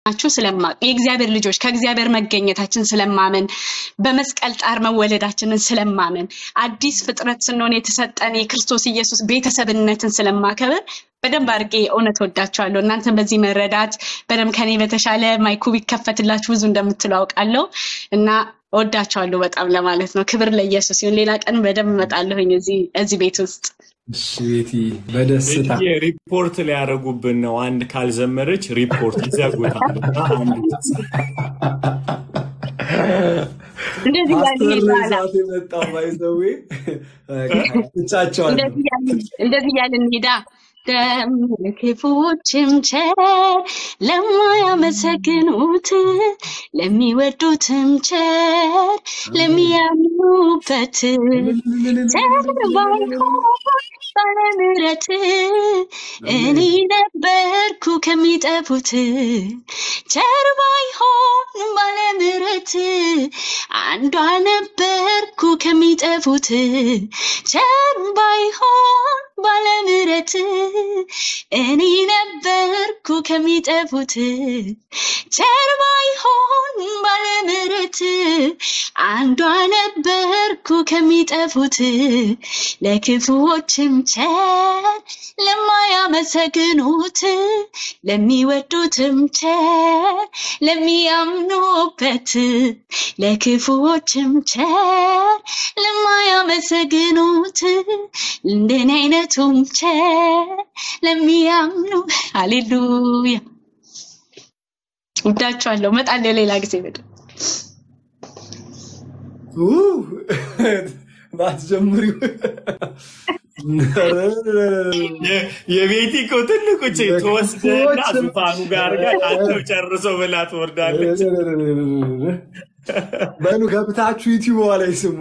እንደሆናችሁ ስለማቅ የእግዚአብሔር ልጆች ከእግዚአብሔር መገኘታችን ስለማመን በመስቀል ጣር መወለዳችንን ስለማመን አዲስ ፍጥረት ስንሆን የተሰጠን የክርስቶስ ኢየሱስ ቤተሰብነትን ስለማከብር በደንብ አድርጌ እውነት ወዳችኋለሁ። እናንተን በዚህ መረዳት በደንብ ከኔ በተሻለ ማይኩ ቢከፈትላችሁ ብዙ እንደምትሉ አውቃለሁ እና ወዳችኋለሁ በጣም ለማለት ነው። ክብር ለኢየሱስ ይሁን። ሌላ ቀን በደንብ እመጣለሁኝ እዚህ እዚህ ቤት ውስጥ እሺ ቤቲ በደስታ ቤትዬ ሪፖርት ሊያደርጉብን ነው። አንድ ካልዘመረች ሪፖርት ይዘጉታል። እና አንድ እንደዚህ እያልን ፓስተር ነው ይባላል። ይዛት የመጣው ባይዘዌ ትቻቸዋለሁ። እንደዚህ እያልን እንደዚህ እያልን ሄዳ ለክፉዎችም ቸር ለማያመሰግኑት ለሚወዱትም ቸር ለሚያምኑበት ቸር ባይሆን ባለምሕረት እኔ ነበርኩ ከሚጠፉት ቸር ባይሆን ባለምሕረት አንዷ ነበርኩ ከሚጠፉት ቸር ባይሆን ባለምሕረት እኔ ነበርኩ ከሚጠፉት ቸር ባይሆን ባለምሕረት አንዷ ነበርኩ ከሚጠፉት ለክፉዎችም ቸር ለማያመሰግኑት ለሚወዱትም ቸር ለሚያምኑበት ለክፉዎችም ቸር ለማያመሰግኑት እንደኔ አይነቱም ቸር ለሚያምኑ ሃሌሉያ ወዳችኋለሁ። እመጣለሁ ሌላ ጊዜ በደንብ ው- ባትጀምሪው የ- የቤቲ እኮ ትልቁ ቼ ትወስድና ዙፋኑ ጋር ጋር አንተው ጨርሶ ብላ ትወርዳለች። በሉ ገብታችሁ ዩቲዩብ ላይ ስሙ።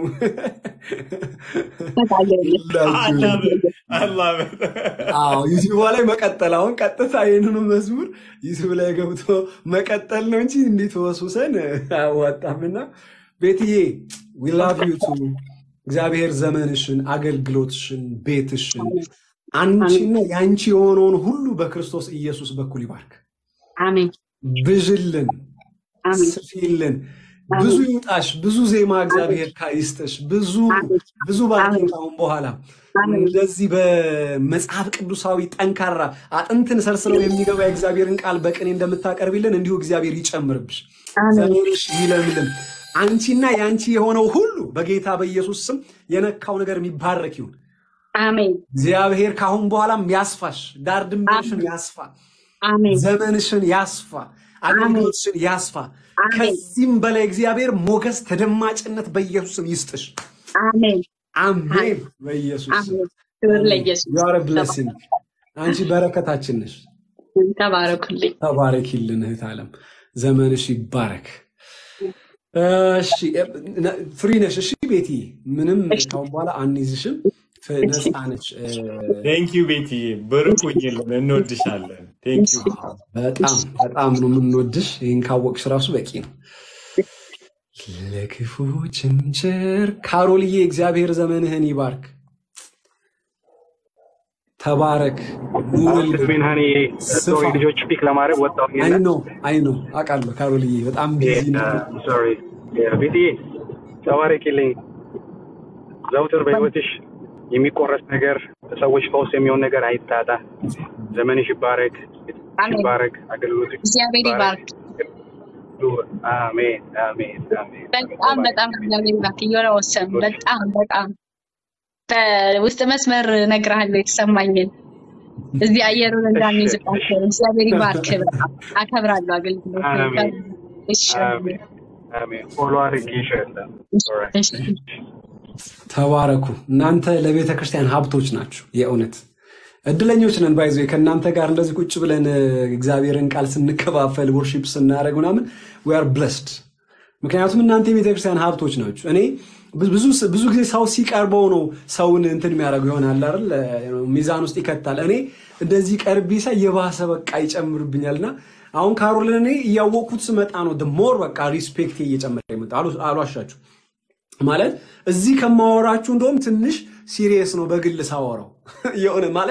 አላህ አዎ ዩቲዩብ ላይ መቀጠል። አሁን ቀጥታ ይህንኑ መዝሙር ዩቲዩብ ላይ ገብቶ መቀጠል ነው እንጂ እንዴት ወሱሰን አያዋጣምና ቤትዬ ዊ ላቭ ዩ ቱ እግዚአብሔር ዘመንሽን፣ አገልግሎትሽን፣ ቤትሽን አንቺና የአንቺ የሆነውን ሁሉ በክርስቶስ ኢየሱስ በኩል ይባርክ። አሜን ብዥልን፣ አሜን ስፊልን፣ ብዙ ይውጣሽ፣ ብዙ ዜማ እግዚአብሔር ካ- ይስጥሽ፣ ብዙ ብዙ ባርኪ ካሁን በኋላ እንደዚህ በመጽሐፍ ቅዱሳዊ ጠንካራ አጥንትን ሰርስረው የሚገባ የእግዚአብሔርን ቃል በቅኔ እንደምታቀርቢልን እንዲሁ እግዚአብሔር ይጨምርብሽ፣ ዘመንሽ ይለምልም። አንቺና የአንቺ የሆነው ሁሉ በጌታ በኢየሱስ ስም የነካው ነገር የሚባረክ ይሁን። አሜን እግዚአብሔር ካሁን በኋላም ያስፋሽ፣ ዳር ድንበርሽን ያስፋ፣ አሜን ዘመንሽን ያስፋ፣ አገልግሎትሽን ያስፋ። አሜን ከዚህም በላይ እግዚአብሔር ሞገስ፣ ተደማጭነት በኢየሱስ ስም ይስጥሽ። አሜን አሜን። በኢየሱስ ስም አሜን ክብር ለኢየሱስ You are a blessing። አንቺ በረከታችን ነሽ። ተባረኩልኝ ተባረኪልን እህት ዓለም፣ ዘመንሽ ይባረክ። እሺ ፍሪ ነሽ። እሺ ቤቲ፣ ምንም ካሁን በኋላ አንይዝሽም። ፍ- ነፃ ነች። ቴንክ ዩ ቤትዬ፣ ብርኩኝልን፣ እንወድሻለን። ቴንክ ዩ በጣም በጣም ነው የምንወድሽ። ይህን ካወቅሽ ራሱ በቂ ነው። ለክፉዎችም ቸር ካሮልዬ፣ እግዚአብሔር ዘመንህን ይባርክ። ተባረክ፣ ኑርልን። ቅድሜን ሀኒ ስፋ። ልጆች ፒክ ለማድረግ ወጣሁ። አይ ኖ አይ ኖ አውቃለሁ። ካሮልዬ በጣም ቢዚ ነው። ሶሪ ቤትዬ ተባረኪልኝ። ዘውትር በህይወትሽ የሚቆረስ ነገር ለሰዎች ፈውስ የሚሆን ነገር አይታጣ። ዘመንሽ ይባረክ፣ አሜን። ይባረክ፣ አገልግሎትሽ እግዚአብሔር ይባርክ አሜን፣ አሜን፣ አሜን። በጣም በጣም እግዚአብሔር ይባርክ እየሆነ ወሰን በጣም በጣም በውስጥ መስመር እነግርሃለሁ የተሰማኝን እዚህ አየሩን እንዳንይዝባቸው እግዚአብሔር ይባርክ በጣም አከብራለሁ አገልግሎት አሜን። እሺ አሜን፣ አሜን። ፎሎ አድርጌሻለሁ። ኦልራይት። እሺ ተባረኩ። እናንተ ለቤተ ክርስቲያን ሀብቶች ናችሁ። የእውነት እድለኞች ነን። ባይዞ ከእናንተ ጋር እንደዚህ ቁጭ ብለን እ፣ እግዚአብሔርን ቃል ስንከፋፈል ወርሺፕ ስናደርግ ምናምን ዊ አር ብለስድ። ምክንያቱም እናንተ የቤተ ክርስቲያን ሀብቶች ናችሁ። እኔ ብዙ ብዙ ጊዜ ሰው ሲቀርበው ነው ሰውን እንትን የሚያደርገው ይሆናል አይደል? ሚዛን ውስጥ ይከታል። እኔ እንደዚህ ቀርቤ ሳይ የባሰ በቃ ይጨምርብኛል እና አሁን ካሮልን እኔ እያወቅኩት ስመጣ ነው ሞር በቃ ሪስፔክት እየጨመረ ይመጣ አሏሻችሁ ማለት እዚህ ከማወራችሁ እንደውም ትንሽ ሲሪየስ ነው በግል ሳወራው የሆነ ማለት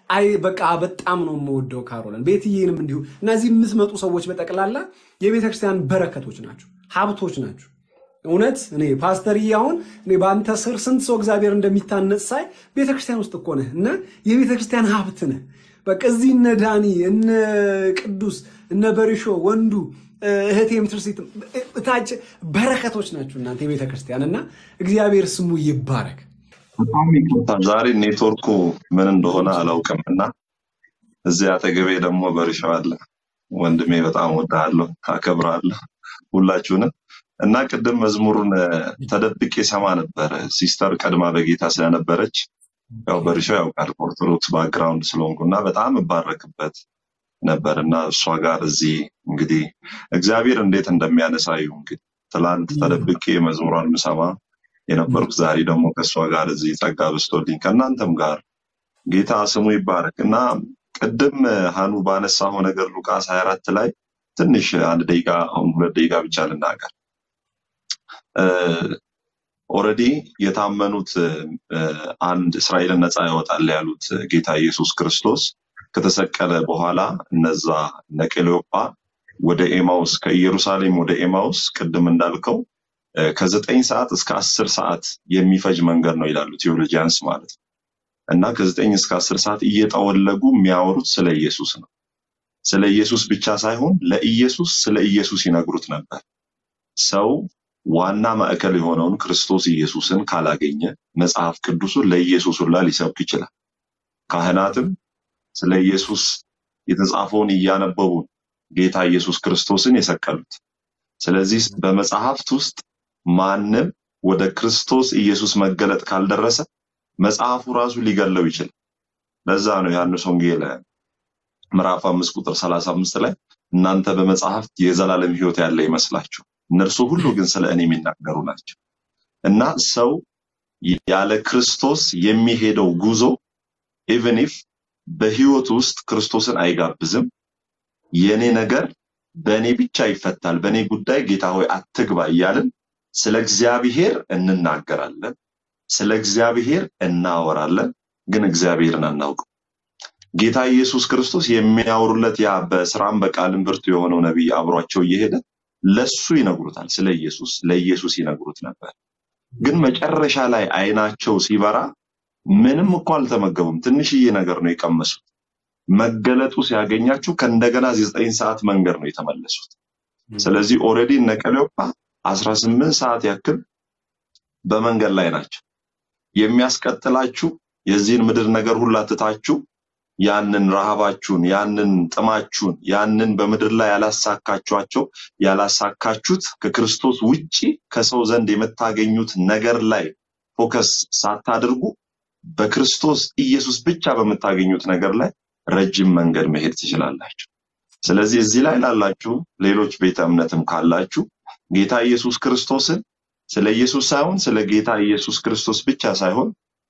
አይ በቃ በጣም ነው የምወደው ካሮልን፣ ቤትዬንም እንዲሁ። እነዚህ የምትመጡ ሰዎች በጠቅላላ የቤተ ክርስቲያን በረከቶች ናቸው፣ ሀብቶች ናቸው። እውነት እኔ ፓስተርዬ አሁን እኔ በአንተ ስር ስንት ሰው እግዚአብሔር እንደሚታነጽ ሳይ ቤተ ክርስቲያን ውስጥ እኮ ነህ እና የቤተ ክርስቲያን ሀብት ነህ። በቃ እዚህ እነ ዳኒ እነ ቅዱስ እነ በሪሾ ወንዱ እህቴ ምትርሲት እታች በረከቶች ናቸው እናንተ የቤተ ክርስቲያን እና እግዚአብሔር ስሙ ይባረክ። በጣም ይቅርታ ዛሬ ኔትወርኩ ምን እንደሆነ አላውቅም እና እዚህ አጠገቤ ደግሞ በሪሻው አለ። ወንድሜ በጣም ወዳለሁ፣ አከብራለሁ ሁላችሁንም እና ቅድም መዝሙሩን ተደብቄ ሰማ ነበረ። ሲስተር ቀድማ በጌታ ስለነበረች ያው በሪሻው ያውቃል ኦርቶዶክስ ባክግራውንድ ስለሆንኩ እና በጣም እባረክበት ነበር እና እሷ ጋር እዚህ እንግዲህ እግዚአብሔር እንዴት እንደሚያነሳዩ እንግዲህ ትላንት ተደብቄ መዝሙሯን ምሰማ የነበርኩ ዛሬ ደግሞ ከእሷ ጋር እዚህ ጸጋ በስቶልኝ ከእናንተም ጋር ጌታ ስሙ ይባረክ እና ቅድም ሀኑ ባነሳው ነገር ሉቃስ 24 ላይ ትንሽ አንድ ደቂቃ አሁን ሁለት ደቂቃ ብቻ ልናገር። ኦልሬዲ የታመኑት አንድ እስራኤልን ነፃ ያወጣል ያሉት ጌታ ኢየሱስ ክርስቶስ ከተሰቀለ በኋላ እነዛ እነ ቀሌዮጳ ወደ ኤማውስ ከኢየሩሳሌም ወደ ኤማውስ ቅድም እንዳልከው ከዘጠኝ ሰዓት እስከ አስር ሰዓት የሚፈጅ መንገድ ነው ይላሉ ቴዎሎጂያንስ ማለት ነው። እና ከዘጠኝ እስከ አስር ሰዓት እየጠወለጉ የሚያወሩት ስለ ኢየሱስ ነው። ስለ ኢየሱስ ብቻ ሳይሆን ለኢየሱስ ስለ ኢየሱስ ይነግሩት ነበር። ሰው ዋና ማዕከል የሆነውን ክርስቶስ ኢየሱስን ካላገኘ መጽሐፍ ቅዱሱን ለኢየሱስ ሁላ ሊሰብክ ይችላል። ካህናትም ስለ ኢየሱስ የተጻፈውን እያነበቡ ጌታ ኢየሱስ ክርስቶስን የሰቀሉት። ስለዚህ በመጽሐፍት ውስጥ ማንም ወደ ክርስቶስ ኢየሱስ መገለጥ ካልደረሰ መጽሐፉ ራሱ ሊገለው ይችላል። ለዛ ነው ዮሐንስ ወንጌል ምዕራፍ አምስት ቁጥር ሰላሳ አምስት ላይ እናንተ በመጽሐፍት የዘላለም ሕይወት ያለ ይመስላችሁ እነርሱ ሁሉ ግን ስለ እኔ የሚናገሩ ናቸው። እና ሰው ያለ ክርስቶስ የሚሄደው ጉዞ ኢቨን ኢፍ በህይወት ውስጥ ክርስቶስን አይጋብዝም። የኔ ነገር በእኔ ብቻ ይፈታል፣ በእኔ ጉዳይ ጌታ ሆይ አትግባ እያልን ስለ እግዚአብሔር እንናገራለን፣ ስለ እግዚአብሔር እናወራለን፣ ግን እግዚአብሔርን አናውቅም። ጌታ ኢየሱስ ክርስቶስ የሚያወሩለት ያ በስራም በቃልም ብርቱ የሆነው ነቢይ አብሯቸው እየሄደ ለሱ ይነግሩታል፣ ስለ ኢየሱስ ለኢየሱስ ይነግሩት ነበር። ግን መጨረሻ ላይ አይናቸው ሲበራ ምንም እኮ አልተመገቡም፣ ትንሽዬ ነገር ነው የቀመሱት። መገለጡ ሲያገኛቸው ከእንደገና ዘጠኝ ሰዓት መንገድ ነው የተመለሱት። ስለዚህ ኦልሬዲ እነ ቀለዮጳ አስራ ስምንት ሰዓት ያክል በመንገድ ላይ ናቸው። የሚያስቀጥላችሁ የዚህን ምድር ነገር ሁላ ትታችሁ ያንን ረሃባችሁን፣ ያንን ጥማችሁን፣ ያንን በምድር ላይ ያላሳካችኋቸው ያላሳካችሁት ከክርስቶስ ውጪ ከሰው ዘንድ የምታገኙት ነገር ላይ ፎከስ ሳታደርጉ በክርስቶስ ኢየሱስ ብቻ በምታገኙት ነገር ላይ ረጅም መንገድ መሄድ ትችላላችሁ። ስለዚህ እዚህ ላይ ላላችሁ ሌሎች ቤተ እምነትም ካላችሁ ጌታ ኢየሱስ ክርስቶስን ስለ ኢየሱስ ሳይሆን ስለ ጌታ ኢየሱስ ክርስቶስ ብቻ ሳይሆን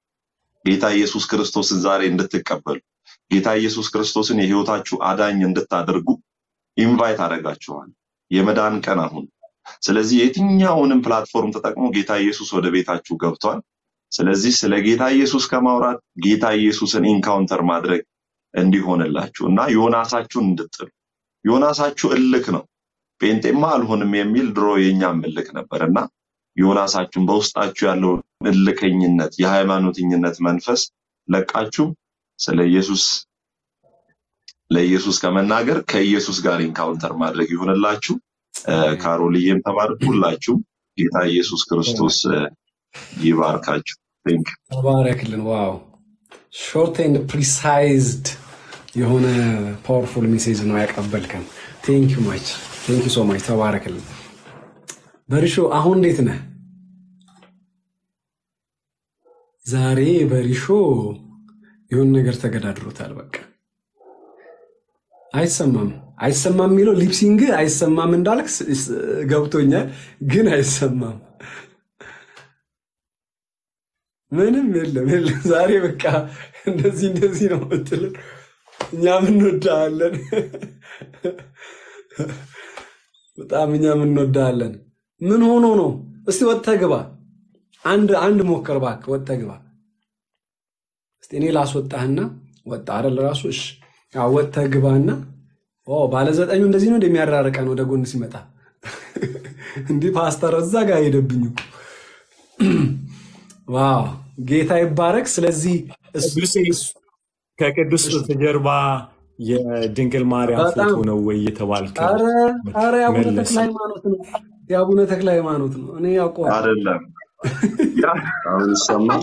ጌታ ኢየሱስ ክርስቶስን ዛሬ እንድትቀበሉ ጌታ ኢየሱስ ክርስቶስን የህይወታችሁ አዳኝ እንድታደርጉ ኢንቫይት አደርጋችኋል። የመዳን ቀን አሁን። ስለዚህ የትኛውንም ፕላትፎርም ተጠቅሞ ጌታ ኢየሱስ ወደ ቤታችሁ ገብቷል። ስለዚህ ስለ ጌታ ኢየሱስ ከማውራት ጌታ ኢየሱስን ኢንካውንተር ማድረግ እንዲሆንላችሁ እና ዮናሳችሁን እንድጥሉ ዮናሳችሁ እልክ ነው። ጴንጤማ አልሆንም የሚል ድሮ የኛም እልክ ነበር እና ዮናሳችሁን በውስጣችሁ ያለውን እልከኝነት የሃይማኖተኝነት መንፈስ ለቃችሁ ስለ ኢየሱስ ለኢየሱስ ከመናገር ከኢየሱስ ጋር ኢንካውንተር ማድረግ ይሆንላችሁ። ካሮልዬም ተባረክ። ሁላችሁም ጌታ ኢየሱስ ክርስቶስ ይባርካችሁ። ቴንክ ተባረክልን። ዋው ሾርት ኤንድ ፕሪሳይዝድ የሆነ ፓወርፉል ሜሴጅ ነው ያቀበልከን። ቴንክ ዩ ማች ቴንክ ዩ ሶ ማች ተባረክልን። በሪሾ አሁን እንዴት ነህ? ዛሬ በሪሾ የሆነ ነገር ተገዳድሮታል። በቃ አይሰማም አይሰማም የሚለው ሊፕሲንግ አይሰማም እንዳልክ ስ- ስ- ገብቶኛል፣ ግን አይሰማም። ምንም የለም የለም። ዛሬ በቃ እንደዚህ እንደዚህ ነው የምትልን፣ እኛም እንወዳለን፣ በጣም እኛም እንወዳለን። ምን ሆኖ ነው? እስቲ ወጥተህ ግባ። አንድ አንድ ሞከር እባክህ፣ ወጥተህ ግባ። እስቲ እኔ ላስወጣህና ወጣ አይደል ራሱ እሺ አዎ፣ ወጥተህ ግባና ኦ ባለ ዘጠኙ እንደዚህ ነው እንደሚያራርቀን ወደ ጎን ሲመጣ እንዲህ ፓስተር እዛ ጋር ሄደብኝ እኮ ዋው ጌታ ይባረክ ስለዚህ እሱ ቅዱሴ እሱ- ከቅዱስ ጀርባ የድንግል ማርያም በጣም ፎቶ ነው ወይ የተባልከው ኧረ ኧረ የአቡነ ተክለ መለሰ። ሃይማኖት ነው የአቡነ ተክለ ሃይማኖት ነው እኔ ያውቀዋል አይደለም ያ- አሁን ይሰማል።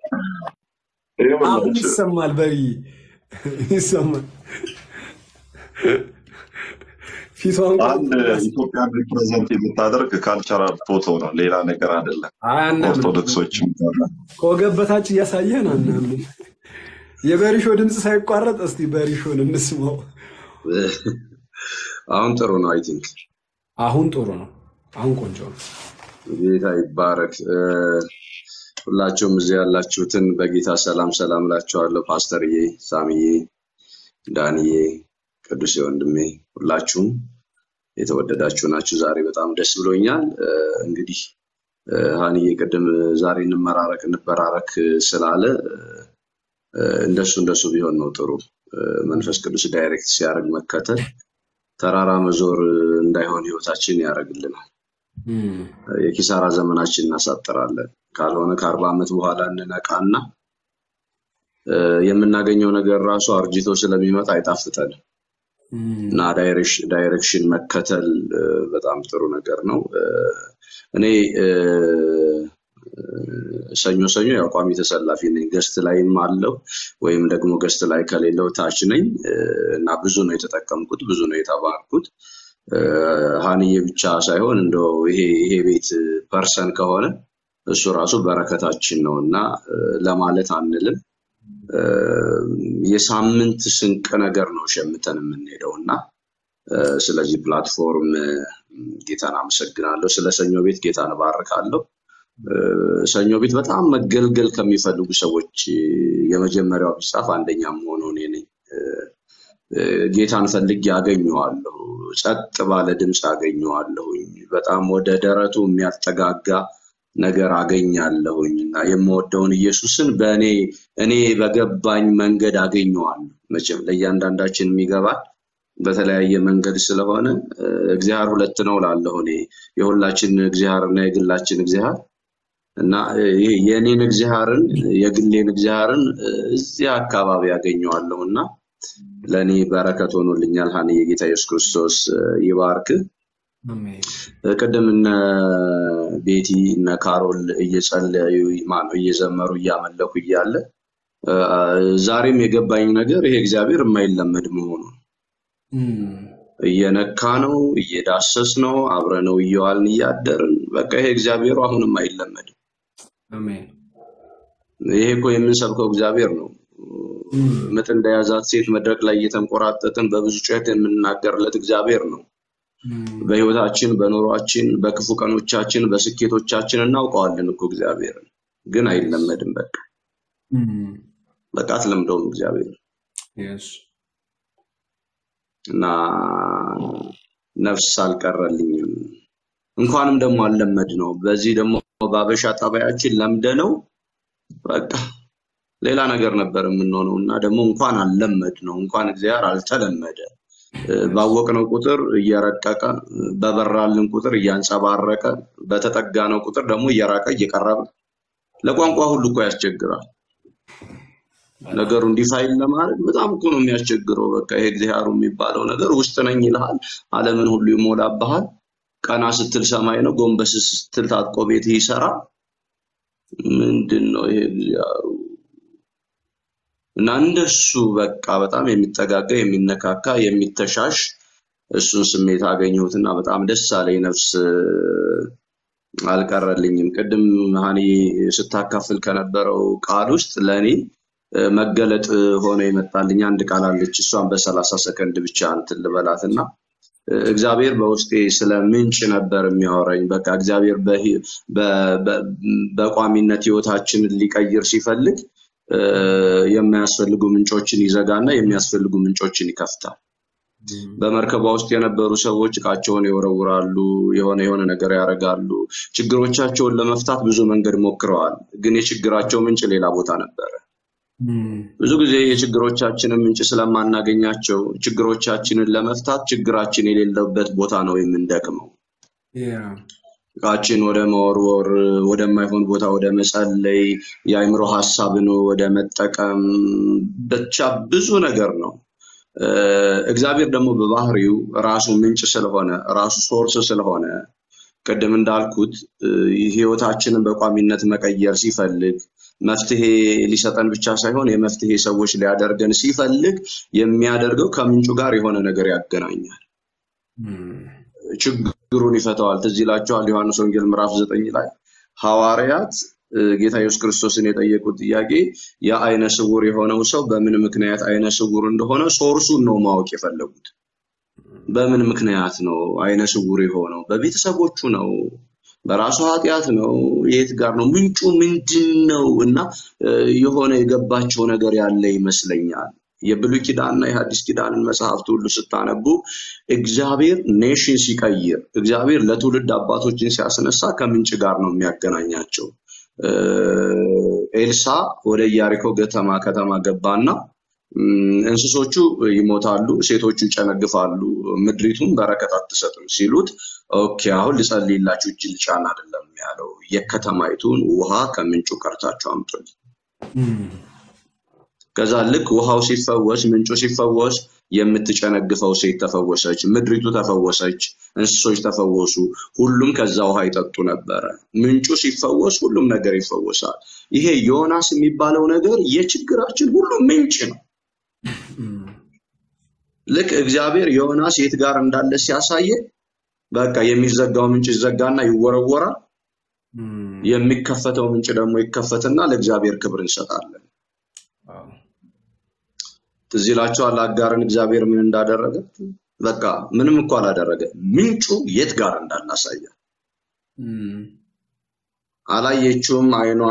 አሁን ይኸውላችሁ ይሰማል በይ ይሰማል ፊቷን አንድ ኢትዮጵያን ሪፕሬዘንት የምታደርግ ካልቸራል ፎቶ ነው፣ ሌላ ነገር አይደለም። አያናምን ኦርቶዶክሶችም ጋር ከወገብ በታች እያሳየህን አናምን የበሪሾ ድምፅ ሳይቋረጥ እስቲ በሪሾን እንስማው አሁን ጥሩ ነው። አይ ቲንክ አሁን ጥሩ ነው አሁን ቆንጆ ነው ጌታ ይባረክ። እ፣ ሁላችሁም እዚህ ያላችሁትን በጌታ ሰላም ሰላም እላችኋለሁ። ፓስተርዬ፣ ሳምዬ፣ ዳንዬ፣ ቅዱስ ወንድሜ ሁላችሁም የተወደዳችሁ ናችሁ። ዛሬ በጣም ደስ ብሎኛል። እ፣ እንግዲህ እ፣ ሀንዬ ቅድም ዛሬ እንመራረቅ እንበራረክ ስላለ እ፣ እንደሱ እንደሱ ቢሆን ነው ጥሩ። እ፣ መንፈስ ቅዱስ ዳይሬክት ሲያደርግ መከተል ተራራ መዞር እንዳይሆን ህይወታችን ያደርግልናል። እም፣ የኪሳራ ዘመናችን እናሳጥራለን። ካልሆነ ከአርባ ዓመት በኋላ እንነቃና እ፣ የምናገኘው ነገር ራሱ አርጅቶ ስለሚመጣ አይጣፍጠንም እም፣ እና ዳይሬክሽ- ዳይሬክሽን መከተል እ፣ በጣም ጥሩ ነገር ነው። እ፣ እኔ እ፣ ሰኞ ሰኞ ያው ቋሚ ተሰላፊ ነኝ። ገስት ላይም አለው ወይም ደግሞ ገስት ላይ ከሌለው ታች ነኝ እ፣ እና ብዙ ነው የተጠቀምኩት፣ ብዙ ነው የተባርኩት። እ፣ ሀንዬ ብቻ ሳይሆን እንደው ይሄ ይሄ ቤት ፐርሰን ከሆነ እሱ ራሱ በረከታችን ነው እና እ፣ ለማለት አንልም። እ፣ የሳምንት ስንቅ ነገር ነው ሸምተን የምንሄደው እና እ፣ ስለዚህ ፕላትፎርም እ፣ ጌታን አመሰግናለሁ። ስለ ሰኞ ቤት ጌታን እባርካለሁ። እ፣ ሰኞ ቤት በጣም መገልገል ከሚፈልጉ ሰዎች እ፣ የመጀመሪያው ቢጻፍ አንደኛ መሆኑ እኔ ነኝ። እ፣ እ፣ ጌታን ፈልጌ አገኘዋለሁ። ጸጥ ባለ ድምፅ አገኘዋለሁኝ። በጣም ወደ ደረቱ የሚያጠጋጋ ነገር አገኛለሁኝ እና የምወደውን ኢየሱስን በእኔ እኔ በገባኝ መንገድ አገኘዋለሁ። መቼም ለእያንዳንዳችን የሚገባል በተለያየ መንገድ ስለሆነ እ፣ እግዚአብሔር ሁለት ነው ላለሁ እኔ የሁላችን እግዚአብሔር እና የግላችን እግዚአብሔር እና እ፣ ይሄ የእኔን እግዚአብሔርን የግሌን እግዚአብሔርን እ፣ እዚህ አካባቢ ያገኘዋለሁ እና ለእኔ በረከት ሆኖልኛል። ሀኒ የጌታ ኢየሱስ ክርስቶስ እ፣ ይባርክህ። አሜን እ፣ ቅድም እነ ቤቲ እነ ካሮል እየጸለዩ ማነው እየዘመሩ እያመለኩ እያለ እ፣ ዛሬም የገባኝ ነገር ይሄ እግዚአብሔር የማይለመድ መሆኑ ነው። እም፣ እየነካ ነው፣ እየዳሰስ ነው፣ አብረነው እየዋልን እያደርን በቃ ይሄ እግዚአብሔሩ አሁንም አይለመድም። አሜን ይሄ እኮ የምንሰብከው እግዚአብሔር ነው። እም፣ ምጥ እንደያዛት ሴት መድረክ ላይ እየተንቆራጠጥን በብዙ ጩኸት የምንናገርለት እግዚአብሔር ነው። እም፣ በህይወታችን፣ በኑሯችን፣ በክፉ ቀኖቻችን፣ በስኬቶቻችን እናውቀዋለን እኮ እግዚአብሔርን፣ ግን አይለመድም። በቃ እም፣ በቃ አትለምደውም እግዚአብሔር yes እና ነፍስ አልቀረልኝም። እንኳንም ደግሞ አልለመድ ነው። በዚህ ደግሞ በአበሻ ጠባያችን ለምደ ነው በቃ ሌላ ነገር ነበር የምንሆነው እና ደግሞ እንኳን አልለመድ ነው እንኳን እግዚአብሔር አልተለመደ እ፣ ባወቅነው ቁጥር እየረቀቀ በበራልን ቁጥር እያንጸባረቀ በተጠጋነው ቁጥር ደግሞ እየራቀ እየቀረበ ለቋንቋ ሁሉ እኮ ያስቸግራል። ነገሩ እንዲፋይል ለማድረግ በጣም እኮ ነው የሚያስቸግረው። በቃ ይሄ እግዚአብሔሩ የሚባለው ነገር ውስጥ ነኝ ይልሃል፣ ዓለምን ሁሉ ይሞላብሃል። ቀና ስትል ሰማይ ነው፣ ጎንበስ ስትል ታጥቆ ቤትህ ይሰራል። ምንድን ነው ይሄ እግዚአብሔሩ? እና እንደሱ በቃ በጣም የሚጠጋጋ የሚነካካ የሚተሻሽ እሱን ስሜት አገኘሁትና በጣም ደስ አለኝ። ነፍስ አልቀረልኝም። ቅድም ሀኒ ስታካፍል ከነበረው ቃል ውስጥ ለእኔ እ፣ መገለጥ ሆኖ የመጣልኝ አንድ ቃል አለች። እሷን በሰላሳ ሰከንድ ብቻ እንትን ልበላትና እ፣ እግዚአብሔር በውስጤ ስለ ምንጭ ነበር የሚያወራኝ። በቃ እግዚአብሔር በሂ- በ- በ- በቋሚነት ህይወታችንን ሊቀይር ሲፈልግ እ፣ የማያስፈልጉ ምንጮችን ይዘጋና የሚያስፈልጉ ምንጮችን ይከፍታል። በመርከቧ ውስጥ የነበሩ ሰዎች እቃቸውን ይወረውራሉ፣ የሆነ የሆነ ነገር ያደርጋሉ። ችግሮቻቸውን ለመፍታት ብዙ መንገድ ሞክረዋል፣ ግን የችግራቸው ምንጭ ሌላ ቦታ ነበረ። ብዙ ጊዜ የችግሮቻችንን ምንጭ ስለማናገኛቸው ችግሮቻችንን ለመፍታት ችግራችን የሌለበት ቦታ ነው የምንደክመው። እቃችን ወደ መወርወር፣ ወደማይሆን ቦታ ወደ መጸለይ፣ የአእምሮ ሀሳብን ወደ መጠቀም ብቻ ብዙ ነገር ነው። እግዚአብሔር ደግሞ በባህሪው ራሱ ምንጭ ስለሆነ ራሱ ሶርስ ስለሆነ ቅድም እንዳልኩት ህይወታችንን በቋሚነት መቀየር ሲፈልግ መፍትሄ ሊሰጠን ብቻ ሳይሆን የመፍትሄ ሰዎች ሊያደርገን ሲፈልግ የሚያደርገው ከምንጩ ጋር የሆነ ነገር ያገናኛል። ችግሩን ይፈተዋል። ትዝ ይላቸዋል ዮሐንስ ወንጌል ምዕራፍ ዘጠኝ ላይ ሐዋርያት ጌታ ኢየሱስ ክርስቶስን የጠየቁት ጥያቄ የአይነ ስውር የሆነው ሰው በምን ምክንያት አይነ ስውር እንደሆነ ሶርሱን ነው ማወቅ የፈለጉት። በምን ምክንያት ነው አይነ ስውር የሆነው? በቤተሰቦቹ ነው? በራሱ ኃጢአት ነው? የት ጋር ነው? ምንጩ ምንድን ነው? እና የሆነ የገባቸው ነገር ያለ ይመስለኛል። የብሉይ ኪዳንና የሐዲስ ኪዳንን መጽሐፍት ሁሉ ስታነቡ እግዚአብሔር ኔሽን ሲቀይር፣ እግዚአብሔር ለትውልድ አባቶችን ሲያስነሳ ከምንጭ ጋር ነው የሚያገናኛቸው። ኤልሳ ወደ ኢያሪኮ ከተማ ከተማ ገባና እንስሶቹ ይሞታሉ፣ ሴቶቹ ይጨነግፋሉ፣ ምድሪቱን በረከት አትሰጥም ሲሉት፣ ኦኬ አሁን ልጸልይላችሁ እጅ ልጫን አይደለም ያለው፣ የከተማይቱን ውሃ ከምንጩ ቀርታችሁ አምጡልኝ። ከዛ ልክ ውሃው ሲፈወስ፣ ምንጩ ሲፈወስ፣ የምትጨነግፈው ሴት ተፈወሰች፣ ምድሪቱ ተፈወሰች፣ እንስሶች ተፈወሱ። ሁሉም ከዛ ውሃ ይጠጡ ነበረ። ምንጩ ሲፈወስ ሁሉም ነገር ይፈወሳል። ይሄ ዮናስ የሚባለው ነገር የችግራችን ሁሉ ምንጭ ነው። ልክ እግዚአብሔር ዮናስ የት ጋር እንዳለ ሲያሳየ በቃ የሚዘጋው ምንጭ ይዘጋና ይወረወራል። የሚከፈተው ምንጭ ደግሞ ይከፈትና ለእግዚአብሔር ክብር እንሰጣለን። ትዝ ይላችኋል አጋርን እግዚአብሔር ምን እንዳደረገ? በቃ ምንም እኮ አላደረገ። ምንጩ የት ጋር እንዳላሳየ አላየችውም፣ አይኗ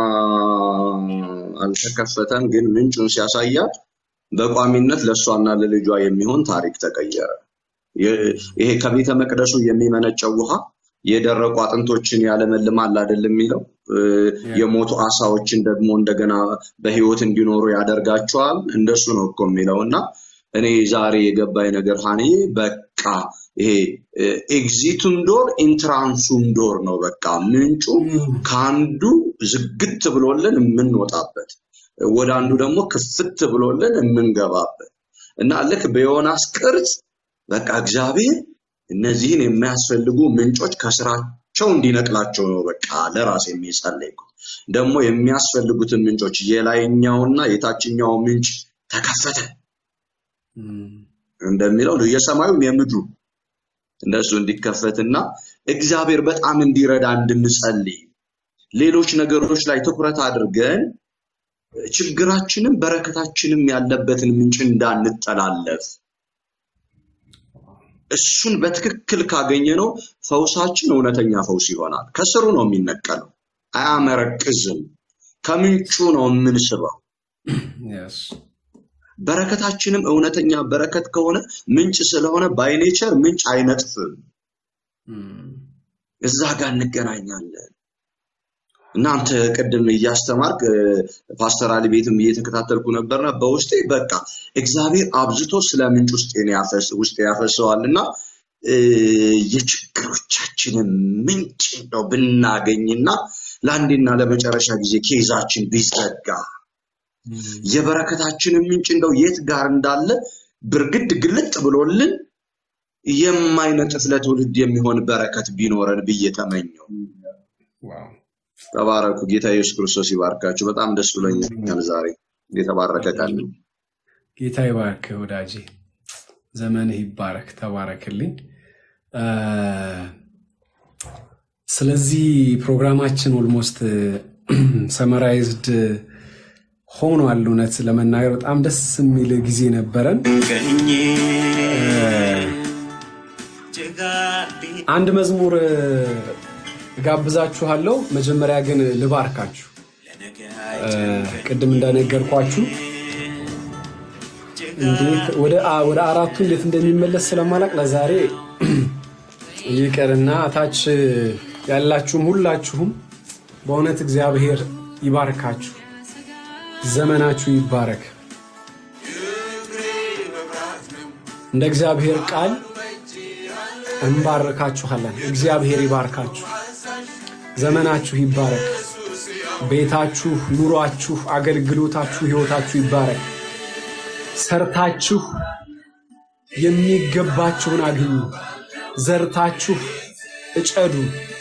አልተከፈተም። ግን ምንጩን ሲያሳያት በቋሚነት ለእሷና ለልጇ የሚሆን ታሪክ ተቀየረ። ይሄ ከቤተ መቅደሱ የሚመነጨው ውሃ የደረቁ አጥንቶችን ያለመልማል አይደለም የሚለው የሞቱ አሳዎችን ደግሞ እንደገና በህይወት እንዲኖሩ ያደርጋቸዋል። እንደሱ ነው እኮ የሚለው እና እኔ ዛሬ የገባኝ ነገር ሀኒዬ በቃ ይሄ ኤግዚቱም ዶር ኢንትራንሱም ዶር ነው። በቃ ምንጩ ከአንዱ ዝግት ብሎልን የምንወጣበት ወደ አንዱ ደግሞ ክፍት ብሎልን የምንገባበት እና ልክ በዮናስ ቅርጽ በቃ እግዚአብሔር እነዚህን የሚያስፈልጉ ምንጮች ከስራቸው እንዲነቅላቸው ነው በቃ ለራስ የሚጸለይኩት። ደግሞ የሚያስፈልጉትን ምንጮች የላይኛውና የታችኛው ምንጭ ተከፈተ እንደሚለው ነው የሰማዩም የምድሩ እንደሱ እንዲከፈትና እግዚአብሔር በጣም እንዲረዳ እንድንጸልይ ሌሎች ነገሮች ላይ ትኩረት አድርገን ችግራችንም በረከታችንም ያለበትን ምንጭ እንዳንጠላለፍ እሱን በትክክል ካገኘ ነው ፈውሳችን እውነተኛ ፈውስ ይሆናል። ከስሩ ነው የሚነቀለው፣ አያመረቅዝም። ከምንጩ ነው የምንስበው። በረከታችንም እውነተኛ በረከት ከሆነ ምንጭ ስለሆነ ባይኔቸር ምንጭ አይነጥፍም። እዛ ጋር እንገናኛለን። እናንተ ቅድም እያስተማርክ ፓስተር አሊ ቤትም እየተከታተልኩ ነበርና በውስጤ በቃ እግዚአብሔር አብዝቶ ስለ ምንጭ ውስጥ ያፈሰዋል እና የችግሮቻችንን ምንጭ ነው ብናገኝና ለአንዴና ለመጨረሻ ጊዜ ኬዛችን ቢዘጋ የበረከታችንን ምንጭ እንደው የት ጋር እንዳለ ብርግድ ግልጥ ብሎልን የማይነጥፍ ለትውልድ የሚሆን በረከት ቢኖረን ብዬ ተመኘው። ተባረኩ። ጌታ ኢየሱስ ክርስቶስ ይባርካችሁ። በጣም ደስ ብሎኛል ዛሬ የተባረከ ቀን ነው። ጌታ ይባርክ ወዳጄ፣ ዘመንህ ይባረክ። ተባረክልኝ። ስለዚህ ፕሮግራማችን ኦልሞስት ሰመራይዝድ ሆኗል። እውነት ለመናገር በጣም ደስ የሚል ጊዜ ነበረን። አንድ መዝሙር እጋብዛችኋለሁ። መጀመሪያ ግን ልባርካችሁ። ቅድም እንደነገርኳችሁ ወደ አራቱ እንዴት እንደሚመለስ ስለማላቅ ለዛሬ ይቅርና ታች ያላችሁም ሁላችሁም በእውነት እግዚአብሔር ይባርካችሁ። ዘመናችሁ ይባረክ። እንደ እግዚአብሔር ቃል እንባርካችኋለን። እግዚአብሔር ይባርካችሁ። ዘመናችሁ ይባረክ። ቤታችሁ፣ ኑሯችሁ፣ አገልግሎታችሁ፣ ህይወታችሁ ይባረክ። ሰርታችሁ የሚገባችሁን አግኙ። ዘርታችሁ እጨዱ።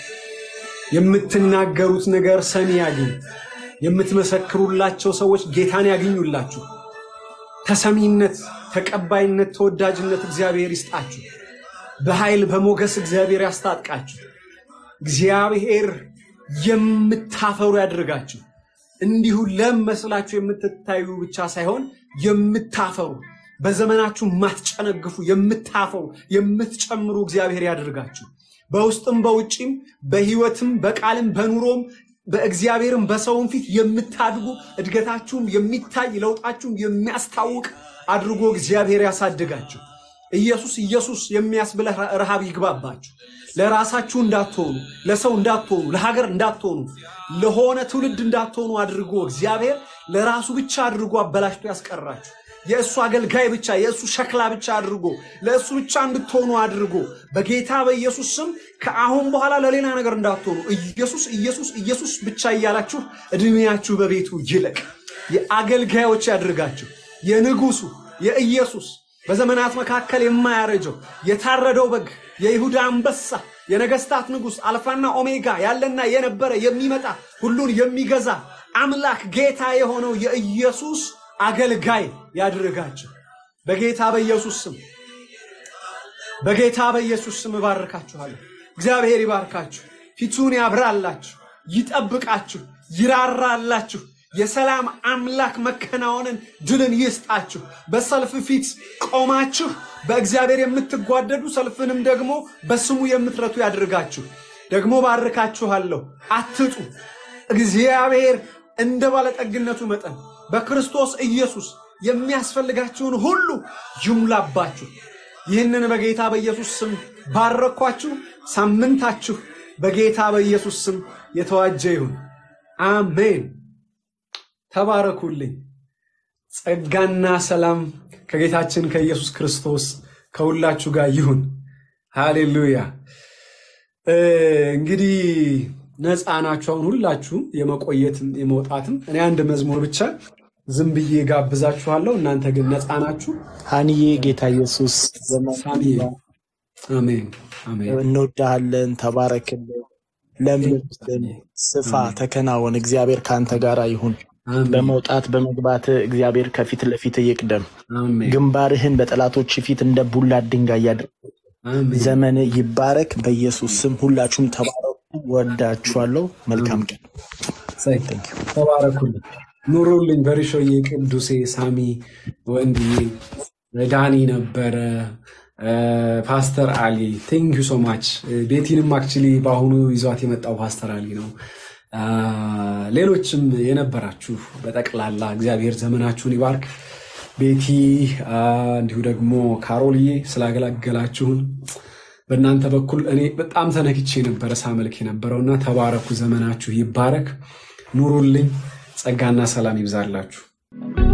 የምትናገሩት ነገር ሰሚ ያግኝ። የምትመሰክሩላቸው ሰዎች ጌታን ያግኙላችሁ። ተሰሚነት፣ ተቀባይነት፣ ተወዳጅነት እግዚአብሔር ይስጣችሁ። በኃይል በሞገስ እግዚአብሔር ያስታጥቃችሁ። እግዚአብሔር የምታፈሩ ያድርጋችሁ። እንዲሁ ለም መስላችሁ የምትታዩ ብቻ ሳይሆን የምታፈሩ በዘመናችሁ የማትጨነግፉ የምታፈሩ የምትጨምሩ እግዚአብሔር ያድርጋችሁ። በውስጥም በውጭም በህይወትም በቃልም በኑሮም በእግዚአብሔርም በሰውም ፊት የምታድጉ እድገታችሁም የሚታይ ለውጣችሁም የሚያስታውቅ አድርጎ እግዚአብሔር ያሳድጋችሁ። ኢየሱስ ኢየሱስ የሚያስብለ ረሃብ ይግባባችሁ። ለራሳችሁ እንዳትሆኑ፣ ለሰው እንዳትሆኑ፣ ለሀገር እንዳትሆኑ፣ ለሆነ ትውልድ እንዳትሆኑ አድርጎ እግዚአብሔር ለራሱ ብቻ አድርጎ አበላሽቶ ያስቀራችሁ። የእሱ አገልጋይ ብቻ የእሱ ሸክላ ብቻ አድርጎ ለእሱ ብቻ እንድትሆኑ አድርጎ በጌታ በኢየሱስ ስም ከአሁን በኋላ ለሌላ ነገር እንዳትሆኑ ኢየሱስ ኢየሱስ ኢየሱስ ብቻ እያላችሁ እድሜያችሁ በቤቱ ይለቅ። የአገልጋዮች ያድርጋችሁ። የንጉሱ የኢየሱስ በዘመናት መካከል የማያረጀው የታረደው በግ የይሁዳ አንበሳ የነገስታት ንጉሥ አልፋና ኦሜጋ ያለና የነበረ የሚመጣ ሁሉን የሚገዛ አምላክ ጌታ የሆነው የኢየሱስ አገልጋይ ያድርጋችሁ። በጌታ በኢየሱስ ስም በጌታ በኢየሱስ ስም እባርካችኋለሁ። እግዚአብሔር ይባርካችሁ፣ ፊቱን ያብራላችሁ፣ ይጠብቃችሁ፣ ይራራላችሁ። የሰላም አምላክ መከናወንን ድልን ይስጣችሁ። በሰልፍ ፊት ቆማችሁ በእግዚአብሔር የምትጓደዱ ሰልፍንም ደግሞ በስሙ የምትረቱ ያድርጋችሁ። ደግሞ ባርካችኋለሁ፣ አትጡ። እግዚአብሔር እንደ ባለጠግነቱ መጠን በክርስቶስ ኢየሱስ የሚያስፈልጋችሁን ሁሉ ይሙላባችሁ። ይህንን በጌታ በኢየሱስ ስም ባረኳችሁ። ሳምንታችሁ በጌታ በኢየሱስ ስም የተዋጀ ይሁን። አሜን። ተባረኩልኝ። ጸጋና ሰላም ከጌታችን ከኢየሱስ ክርስቶስ ከሁላችሁ ጋር ይሁን። ሃሌሉያ። እንግዲህ ነፃ ናችሁ አሁን ሁላችሁም የመቆየትም የመውጣትም። እኔ አንድ መዝሙር ብቻ ዝም ብዬ ጋብዛችኋለሁ። እናንተ ግን ነፃ ናችሁ። ሀንዬ ጌታ ኢየሱስ ዘመን ሳሚዬ አሜን አሜን። እንወዳሃለን። ተባረክልን፣ ለምልልን፣ ስፋ፣ ተከናወን። እግዚአብሔር ከአንተ ጋር ይሁን። አሜን በመውጣት በመግባት እግዚአብሔር ከፊት ለፊት ይቅደም። አሜን ግንባርህን በጠላቶች ፊት እንደ ቡላ ድንጋይ ያድርግ። አሜን። ዘመን ይባረክ። በኢየሱስ ስም ሁላችሁም ተባረኩ። ወዳችኋለሁ። መልካም ቀን። ተባረኩልኝ፣ ኑሩልኝ። በሪሾዬ፣ ቅዱሴ፣ ሳሚ፣ ወንድዬ፣ ዳኒ ነበረ፣ ፓስተር አሊ ቴንክ ዩ ሶ ማች። ቤቲንም አክቹሊ በአሁኑ ይዟት የመጣው ፓስተር አሊ ነው። ሌሎችም የነበራችሁ በጠቅላላ እግዚአብሔር ዘመናችሁን ይባርክ። ቤቲ እንዲሁ ደግሞ ካሮልዬ ስላገላገላችሁን በእናንተ በኩል እኔ በጣም ተነክቼ ነበረ ሳመልክ የነበረውና ተባረኩ። ዘመናችሁ ይባረክ። ኑሩልኝ። ጸጋና ሰላም ይብዛላችሁ።